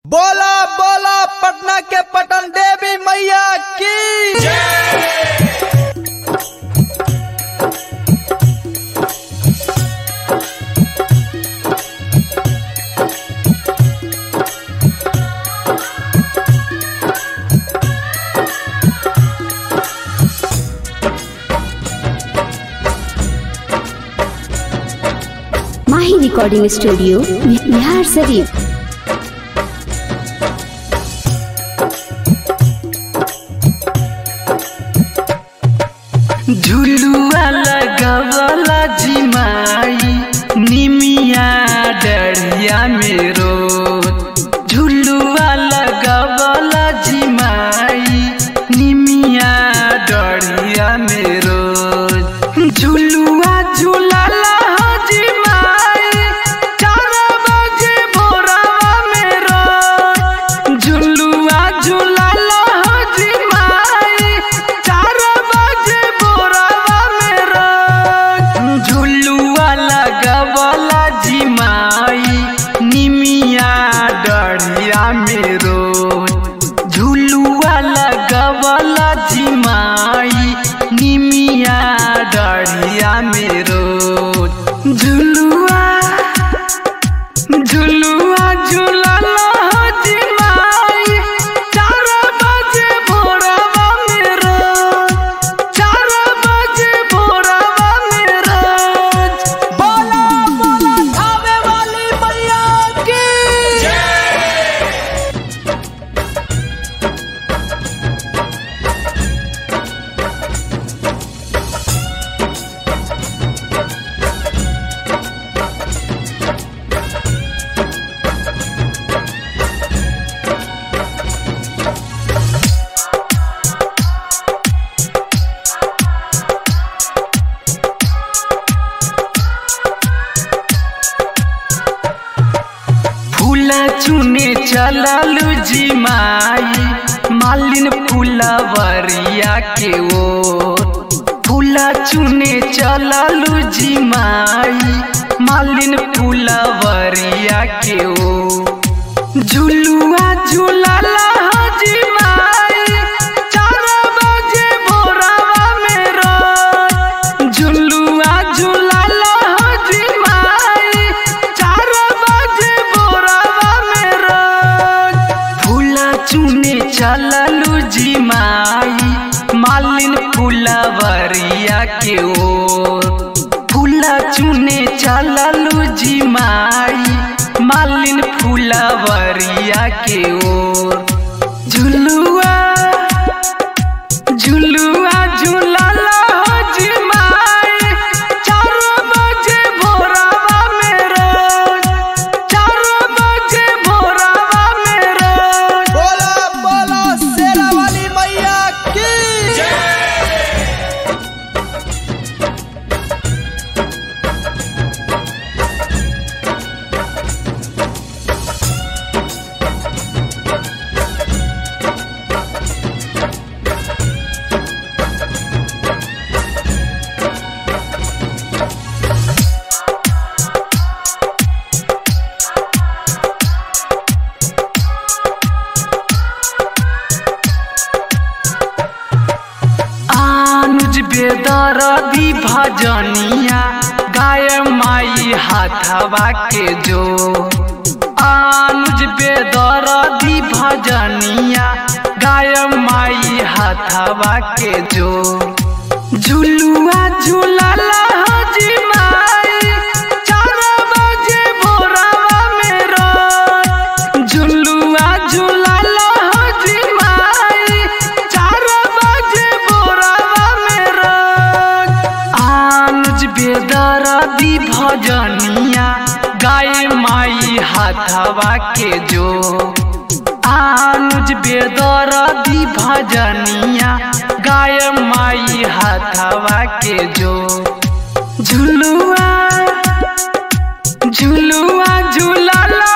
बोला बोला पटना के पटन देवी मैया की माही रिकॉर्डिंग स्टूडियो बिहार शरीफ झुलुआ लगवला जिमाई निमिया डरिया मेरो झुलुआ लगवला जिमाई निमिया डरिया मेरो झुलुआ झुलाला हो जिमाई चार बजे भोरवा मेरो झुलुआ झुलाला हो जिमाई चार बजे भोरवा मेरो झुलुआ लगवला जिमाई निमिया डरिया मेरो झुलुआ लगवला जिमाई निमिया डरिया मेरो झुलुआ झुलुआ झुलाला हो जिमाई चार बजे भोरवा मेरो चार बजे भोरवा मेरो बोला बोला खावे वाली मैया की फूला चुने चललू जी माई मालिन फूलवरिया के ओ फूला चुने चललू जी माई मालिन फूलवरिया के ओ झुलुआ झुलाला हो जी माई चार बजे भोरवा मेरो झुलुआ झुलाला हो जी माई चार बजे भोरवा मेरो फूला चुने चललू जी माई मालिन फूलवरिया के ओ फूला चुने चललू जी माई मालिन फूलवरिया के ओर झुलुआ झुलुआ झुलाला हो जी माई चार बजे भोरवा मेरो चार बजे भोरवा मेरो बोला बोला शेरा वाली मैया की आनुज बेदरदी भजनिया गाय माई हाथवा के जो आनुज बेदरदी भजनिया गाय माई हाथवा के जो झुलुआ झुलाला हो जी माई चार बजे भोरवा मेरो झुलुआ झुलाला हो जी माई चार बजे भोरवा मेरो आनुज बेदरदी भजनिया गाय माई हाथवा के जो आनुज बेदरदी भजनिया गाय माई हाथवा के जो झुलुआ झुलुआ झुलाला